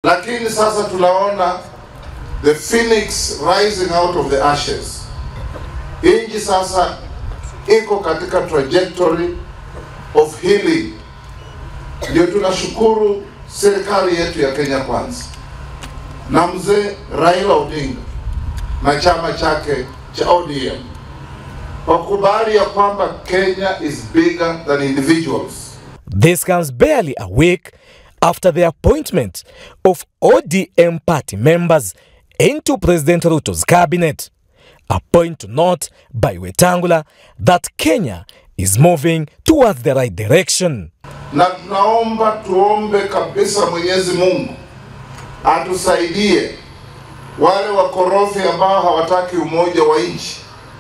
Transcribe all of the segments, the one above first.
lakini sasa tunaona the phoenix rising out of the ashes. Nchi sasa iko katika trajectory of healing. Ndio tunashukuru serikali yetu ya Kenya Kwanza na mzee Raila Odinga na chama chake cha ODM wakubali ya kwamba Kenya is bigger than individuals. This comes barely a week after the appointment of ODM party members into President Ruto's cabinet. A point to note by Wetangula that Kenya is moving towards the right direction. na tunaomba tuombe kabisa Mwenyezi Mungu atusaidie wale wakorofi ambao hawataki umoja wa nchi,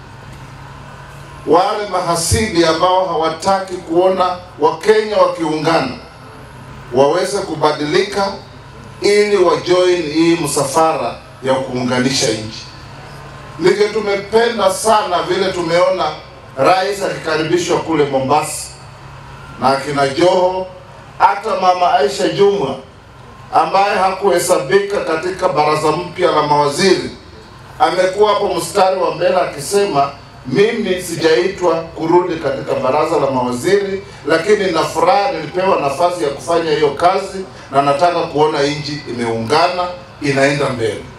wale mahasidi ambao hawataki kuona Wakenya wakiungana, waweze kubadilika ili wajoin hii msafara ya kuunganisha nchi. Ndivyo tumependa sana vile tumeona rais akikaribishwa kule Mombasa na akina Joho, hata mama Aisha Jumwa ambaye hakuhesabika katika baraza mpya la mawaziri amekuwa hapo mstari wa mbele akisema, mimi sijaitwa kurudi katika baraza la mawaziri, lakini na furaha nilipewa nafasi ya kufanya hiyo kazi na nataka kuona nchi imeungana inaenda mbele.